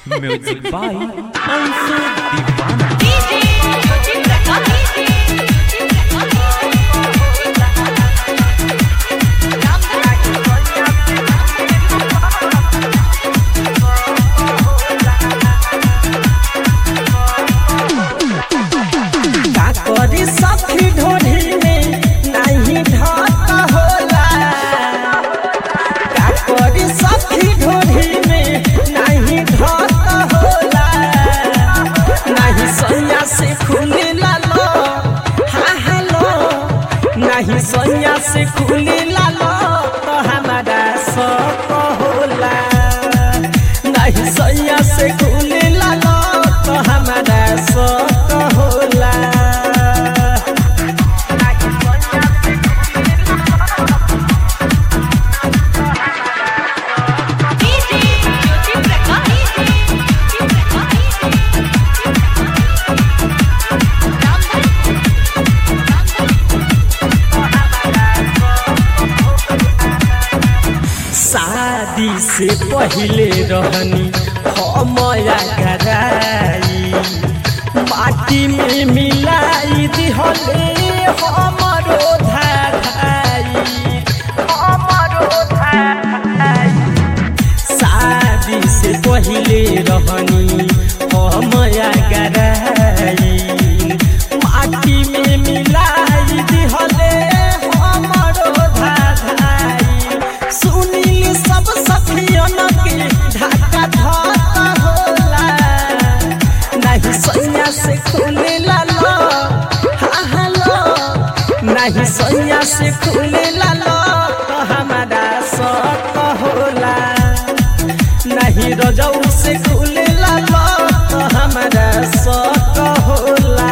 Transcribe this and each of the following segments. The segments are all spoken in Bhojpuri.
म्यूजिक बाय अंशु दीवाना का करी सखी ढोढ़ी में नहीं ढाक होला का करी सखी ढोढ़ी में नहीं ढाक होला नहीं सैया से खुले लालो हा हेलो नहीं सैया से खुले लालो तो हमारा शौक होला नहीं सैया से खुले लालो तो हमारा शौक होला शादी से पहले रहनी हमया कराई माटी में मिलाई दिहले हमरो धाई हमरो धाई शादी से पहले रहनी हमया कराई माटी में मिलाई दिहले हमरो धाई सुनील सब सखियन के ढाका धाका होला नहीं सैया से खुले लालो हा हेलो नहीं सैया से खुले लालो तो हमारा शौक होला नहीं रजऊ से खुले लालो तो हमारा शौक होला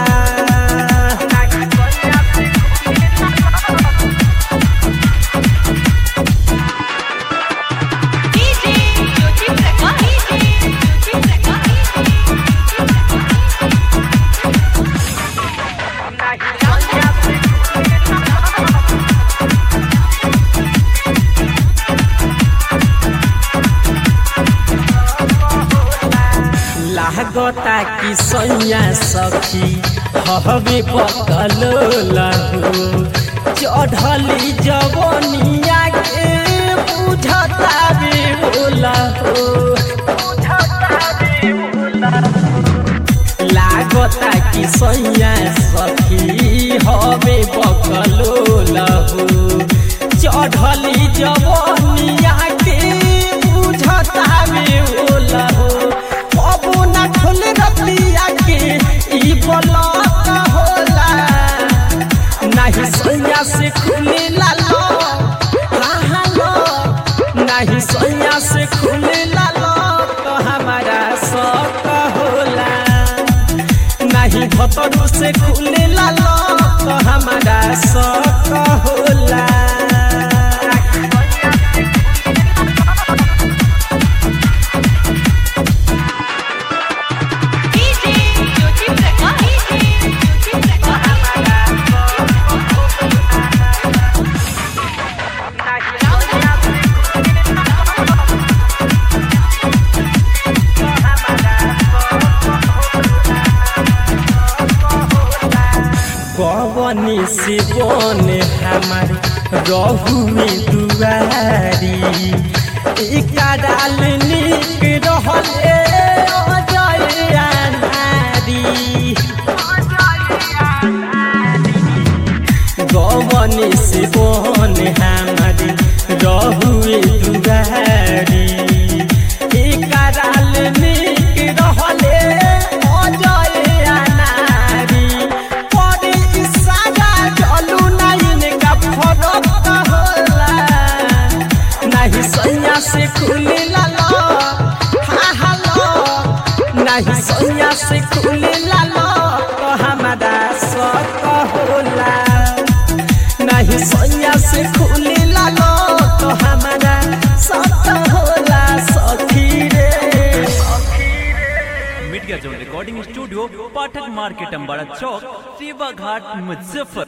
लागता कि सैया सखी हवे पकल लहू चढ़ली जवनिया के बुझता बे बोलहू लागता कि सैया सखी हवे पकल लहू चढ़ली जवनिया के बुझता बे बोलहू अब न खुल रतिया के ई बलक होला नहीं सैया से खुले लालो हाँ हालो नहीं सैया से खुले लालो तो हमारा शौक होला नहीं भतरू से खुले लालो तो हमारा शौक होला कवनी से बने हमार रहू में दुआरी इकराल निक रहले अजय नारी गवनी से बने हमार रहू में दुआरी इकराल निक रहले अजय नारी परे इशारा चलू नहीं का फरक होला नहीं सैया से खुले लालो हा हालो नहीं सैया से खुले लालो तो हमारा शौक होला नहीं सैया से खुले लालो तो हमारा शौक होला सखी रे media zone recording studio Pathak market Ambara चौक सेवा घाट मुजफ्फर